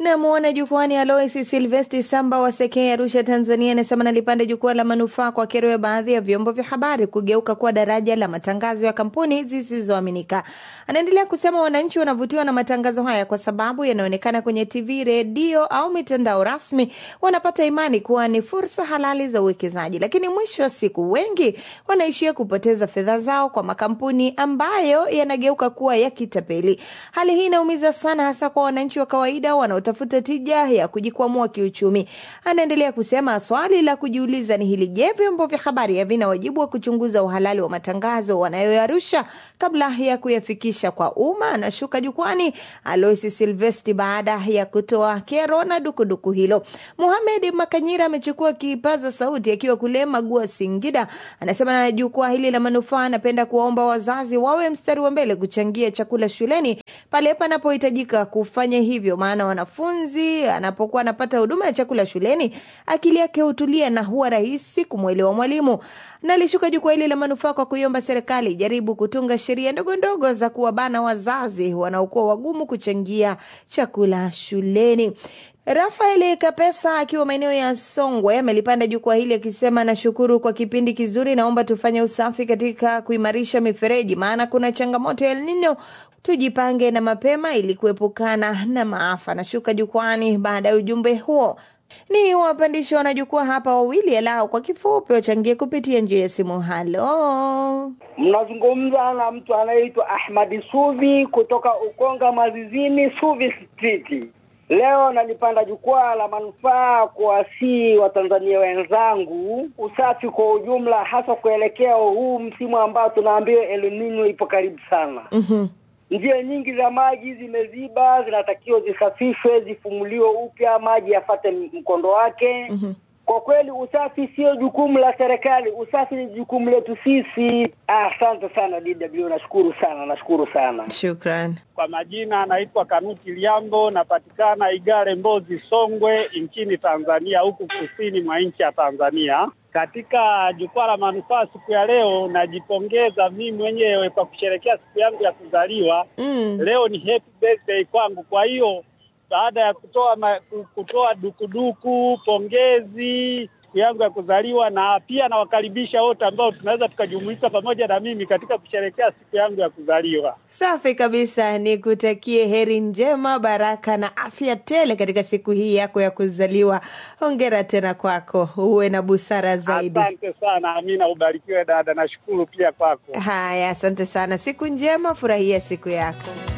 Namwona jukwani Alois Silvesti Samba wa Sekei, Arusha, Tanzania, anasema nalipanda jukwaa la manufaa kwa kero ya baadhi ya vyombo vya habari kugeuka kuwa daraja la matangazo ya kampuni zisizoaminika. Anaendelea kusema wananchi wanavutiwa na matangazo haya kwa sababu yanaonekana kwenye TV, redio au mitandao rasmi, wanapata imani kuwa ni fursa halali za uwekezaji, lakini mwisho wa siku wengi wanaishia kupoteza fedha zao kwa makampuni ambayo yanageuka kuwa ya kitapeli. Hali hii inaumiza sana, hasa kwa wananchi wa kawaida wanaotafuta tija ya kujikwamua kiuchumi. Anaendelea kusema swali la kujiuliza ni hili: je, vyombo vya habari havina wajibu wa kuchunguza uhalali wa matangazo wanayoyarusha kabla ya kuyafikisha kwa umma? Anashuka jukwani Alois Silvesti baada ya kutoa kero na dukuduku hilo. Muhamed Makanyira amechukua kipaza sauti akiwa kule Magua, Singida. Anasema na jukwaa hili la manufaa, anapenda kuwaomba wazazi wawe mstari wa mbele kuchangia chakula shuleni pale panapohitajika kufanya hivyo, maana wanafunzi anapokuwa anapata huduma ya chakula shuleni akili yake hutulia na huwa rahisi kumwelewa mwalimu. Nalishuka jukwaa hili la manufaa kwa kuiomba serikali jaribu kutunga sheria ndogo ndogo za kuwabana wazazi wanaokuwa wagumu kuchangia chakula shuleni. Rafael Kapesa akiwa maeneo ya Songwe amelipanda jukwaa hili akisema, nashukuru kwa kipindi kizuri, naomba tufanye usafi katika kuimarisha mifereji, maana kuna changamoto ya El Nino. Tujipange na mapema ili kuepukana na maafa. Nashuka jukwani baada ya ujumbe huo. Ni wapandishi wanajukwaa hapa wawili alao kwa kifupi wachangie kupitia njia ya simu. Halo, mnazungumza na mtu anayeitwa Ahmadi Suvi kutoka Ukonga Mazizini, Suvi Street. Leo nalipanda jukwaa la manufaa kuwasii Watanzania wenzangu usafi kwa ujumla, hasa kuelekea huu msimu ambao tunaambiwa El Nino ipo karibu sana. Mhm. Njia nyingi za maji zimeziba, zinatakiwa zisafishwe, zifumuliwe upya, maji yafate mkondo wake. Mhm. Kwa kweli usafi sio jukumu la serikali, usafi ni jukumu letu sisi. Ah, Asante sana DW, nashukuru sana, nashukuru sana. shukran. Kwa majina anaitwa Kanuti Liambo, napatikana Igare, Mbozi, Songwe nchini Tanzania, huku kusini mwa nchi ya Tanzania. Katika jukwaa la manufaa siku ya leo, najipongeza mimi mwenyewe kwa kusherehekea siku yangu ya kuzaliwa. Mm. Leo ni happy birthday kwangu. Kwa hiyo baada ya kutoa ma, kutoa dukuduku, pongezi siku yangu ya kuzaliwa, na pia nawakaribisha wote ambao tunaweza tukajumuika pamoja na mimi katika kusherehekea siku yangu ya kuzaliwa. Safi kabisa, ni kutakie heri njema, baraka na afya tele katika siku hii yako ya kuzaliwa. Hongera tena kwako, uwe na busara zaidi. Asante sana Amina, ubarikiwe dada. Nashukuru pia kwako. Haya, asante sana, siku njema, furahia siku yako.